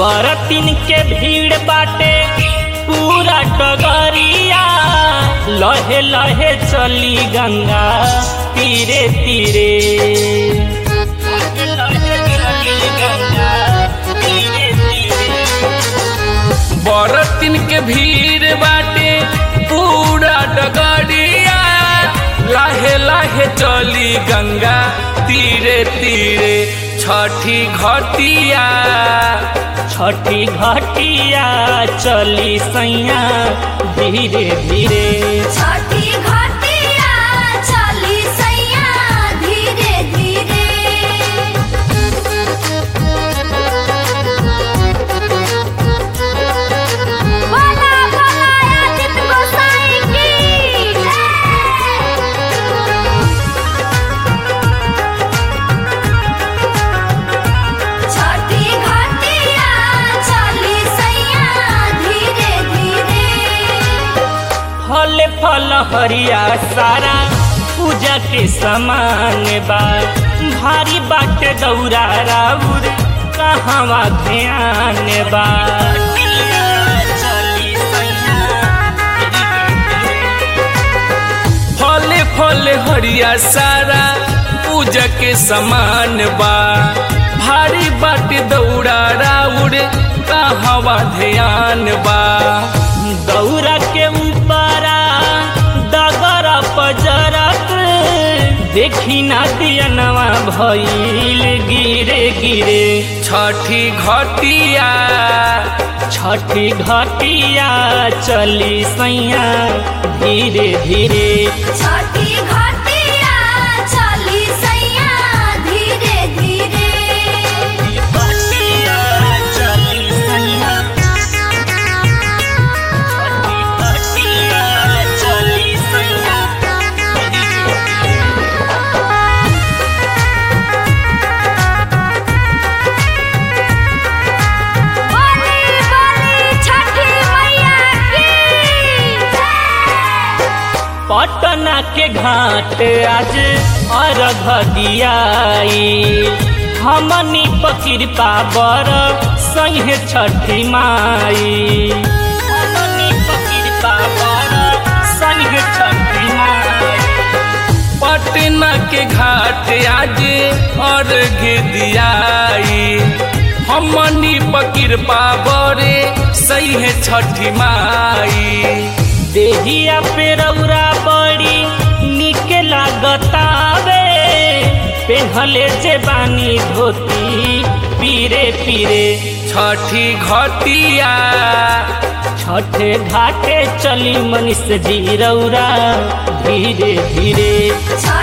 बरतिन के भीड़ बाटे पूरा डगरिया लहे लहे चली गंगा तीरे तीरे लहे चली गंगा तीरे तीरे बरतिन के भीड़ बाटे पूरा डगरिया लाहे लाहे चली गंगा तीरे तीरे छठी घटिया छठी घटिया चली सैया धीरे धीरे छठी घटिया चली सैया धीरे धीरे बोला बोला आदित्य गोसाई की जय। छठी घटिया चली सैया धीरे धीरे फल फल हरिया सारा पूजा के समान बा भारी बाटे दौरा राउर कहवा ध्यान बा चली सैया फले फले हरिया सारा पूजा के समान बा भारी बाटे दौड़ा राउर कहवा ध्यान बा दौरा के ऊपरा डगर पजरक देखी ना दियनवा भइल गिरे गिरे छठी घटिया छठी घटिया चली सैया धीरे धीरे छठी घटिया चली सैया धीरे धीरे घटिया चली सैया छठी घटिया चली सैया बोली बोली छठी मैया की जय। पटना के घाट आज अर्घ दियाई हमनी पकिरपा बर सहे छठी माई हमनी पकिरपा बर सहे छठी माई पटना के घाट आज अर्घ दियाई हमनी पकिर पावरे सही है छठी माई देहिया पे रौरा बड़ी निक लागतावे पेहले जे बानी धोती पीरे पीरे छठी घटिया छठे घाटे चली मनीष जी रौरा धीरे धीरे छठी